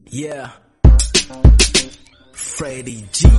Yeah. Freddie G.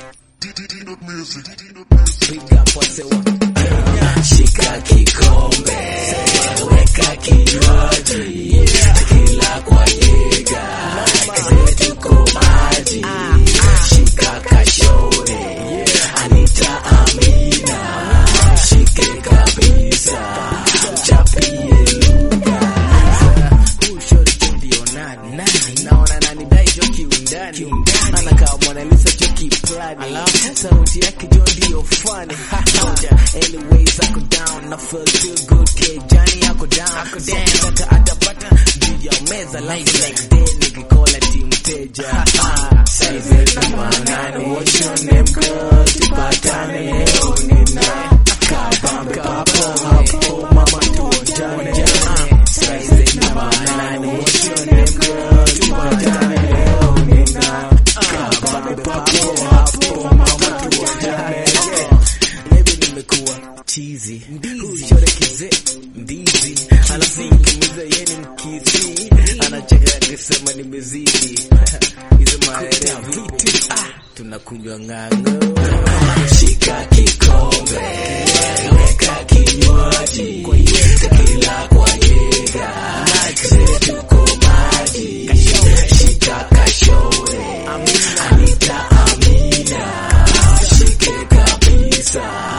Big up wasewa. Shika kikombe, weka kinywaji, kila kwa yega, zetu kwa maji. Shika kashore, Anita Amina, shike kabisa, chapie lugha. Huyu shori tu ndio nani? Naona nani dai jo kiundani. Anakaa Mona Lisa jo kiplani. Sauti yake jo ndio funny. Anyways, ako down na feel too good. Kejani ako down. So kutaka atapata juu ya meza. Like next day nikikola team teja. Size namba nane. What's your name girl? Tupatane leo nina. Kabambe papo hapo mama tuojane. Size namba nane. What's your name girl? Tupatane leo nina. Kabambe papo hapo mama tuojane. Maybe nimekuwa chizi shore kize ndizi alafu nikimiza yeye ni mkizi anacheka akisema nimezidi hizo maeneo vitu ah, tunakunywa ng'ang'o shika kikombe weka kinywaji kila kwa yega zetu kwa maji shika kashore Anita Amina shike kabisa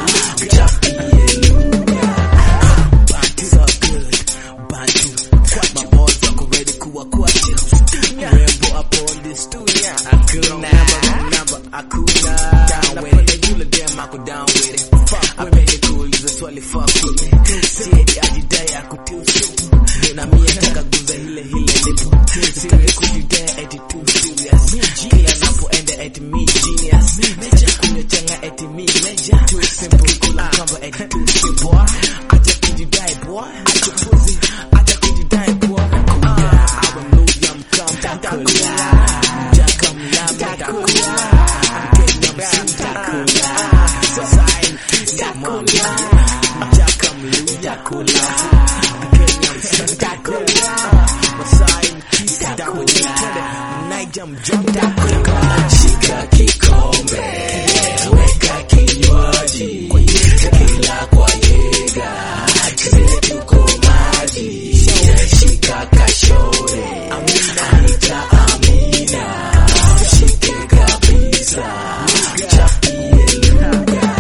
chapie lugha Bantu so good Bantu maboys wako ready kuwa kwacho Rembo hapo on the studio Hakuna namba hakuna Napenda yule dem ako down with it Apende kuuliza swali fuck with me Siedi ajidai akutusi na mie nataka guza hile hile lipo Sitaki kujidai eti too serious Kila napoenda eti me genius Sitaki kunyechanga eti me major Too simple kula kamba eti too simple Acha kujidai boy Acha pussy Acha kujidai boy Kuya Awe mluya mkamba Kula Mjaka mlama Takula Mkenya msitakula Society Mama Mjaka mluya kula Mkenya msitakula Masai mkisa Takula Naija mjaka Shika kikombe Weka kinywaji Kila kwa yega Zetu kwa maji Shika kashore Anita Amina Shike kabisa Chapie lugha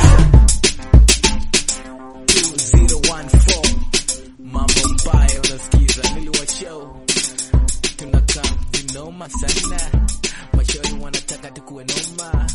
2014 Mambo mbaya unasikiza niliwa show tunakaa vinoma sana mashauri wanataka tukuwe noma